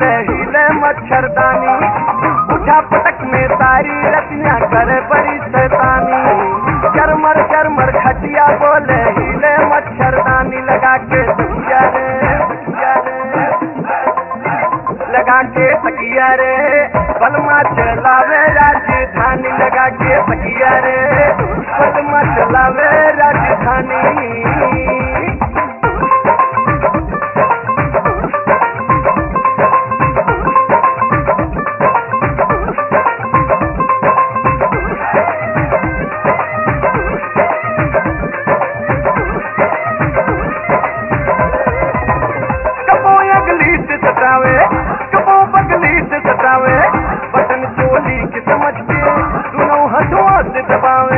बोले हिले मच्छरदानी उठा पटक में सारी रतियां करे बड़ी शैतानी चरमर चरमर खटिया बोले हिले मच्छरदानी लगा के तकिया रे तकिया रे लगा के तकिया रे बलमा चलावे राजधानी लगा के तकिया रे बलमा चलावे राजधानी कबो अगली से सतावे कबो बगली से सतावे बटन चोली के समझ के दोनों हथों से दबावे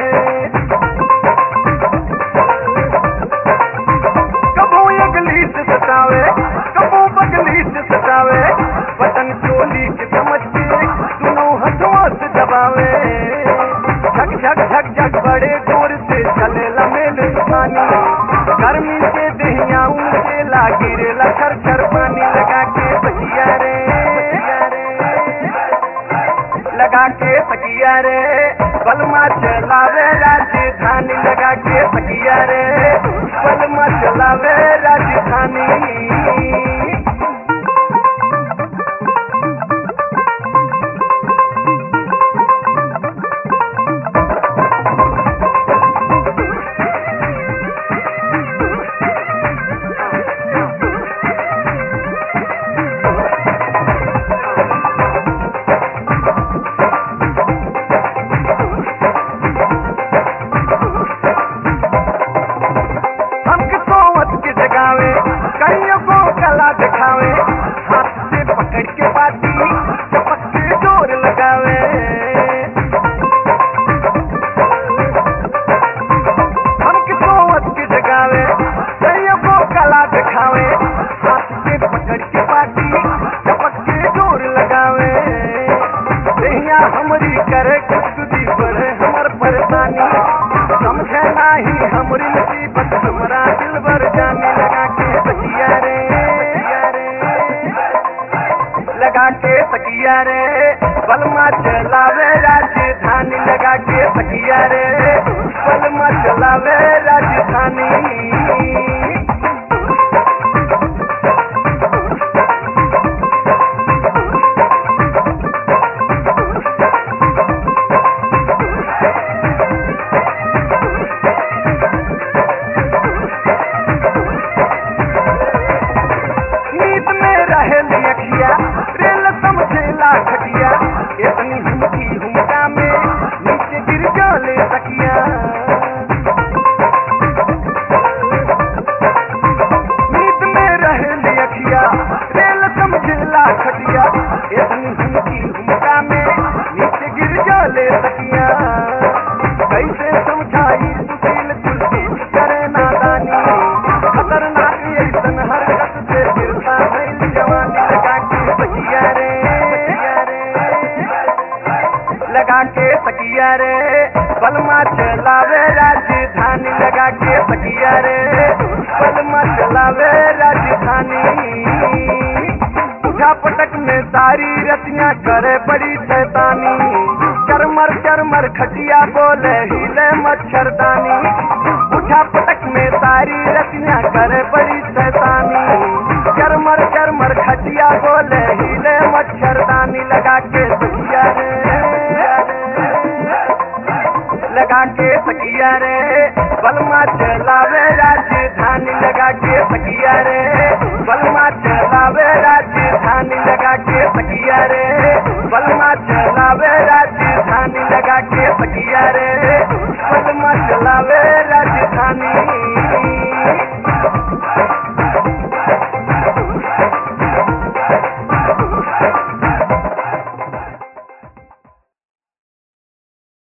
कबो अगली से सतावे कबो बगली से सतावे बटन चोली के समझ के दोनों हथों से दबावे झक झक झक झक बड़े जोर से चले लमेल पानी गर्मी से दहिया से लागी रे लखर खर पानी लगा के तकिया रे लगा के तकिया रे बलमा चलावे राजधानी लगा के तकिया रे बलमा चलावे राजधानी हमके सोवत के जगावे कईयों को कला दिखावे हाथ से पकड़ के बाती चपक के जोर लगावे हमके सोवत के जगावे कईयों को कला दिखावे हाथ से पकड़ के बाती चपक के जोर लगावे दहिया हमरी करे खुदकुदी बढ़े हमर परेशानी समझे नाही हमरी मुसीबत हमरा दिल भर जाने लगा के तकिया रे लगा के तकिया रे बलमा चलावे राजधानी लगा के तकिया रे बलमा चलावे राजधानी नींद में रहे अखिया रेल समझेला खटिया इतनी हुमकी हुमका में नीचे गिर जाले तकिया नींद में रहे अखिया रेल समझेला खटिया इतनी हुमकी हुमका में नीचे गिर जाले तकिया कैसे समझाई सुशील तुलसी करे नादानी खतरनाक ऐसन हरकत से गिरता भइल जवानी लगा के तकिया रे लगा के तकिया रे बलमा चलावे राजधानी लगा के तकिया रे बलमा चलावे राजधानी उठा पटक में सारी रतियां करे बड़ी शैतानी चरमर चरमर खटिया बोले हिले मच्छरदानी उठा पटक में सारी रतियां करे बड़ी शैतानी चरमर चरमर खटिया बोले हिले मच्छरदानी लगा के तकिया रे लगा के तकिया रे बलमा चलावे राजधानी लगा के तकिया रे बलमा चलावे राजधानी लगा के तकिया रे बलमा चलावे